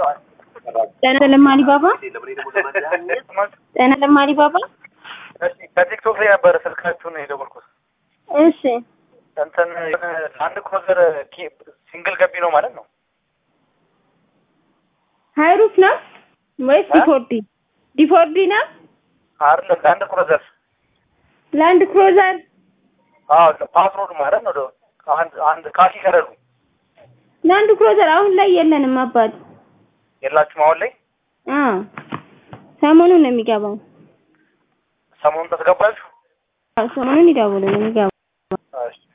ጤና ለማሊ ባባ ጤና ለማሊ ባባ ከቲክቶክ ላይ ነበረ ስልካችሁን የደወልኩት። እሺ እንትን አንድ ክሮዘር ሲንግል ገቢ ነው ማለት ነው። ሃይሩፍ ነው ወይስ ዲፎርዲ? ዲፎርዲ ነው አይደለም ለአንድ ክሮዘር ላንድ ክሮዘር አዎ ፓትሮል ማለት ነው። አንድ አንድ ካኪ ከረዱ ላንድ ክሮዘር አሁን ላይ የለንም አባት። የላችሁም አሁን ላይ አ ሰሞኑን ነው የሚገባው። ሰሞኑን ተስገባችሁ? አዎ፣ ሰሞኑን ይደውሉ ነው የሚገባው። እሺ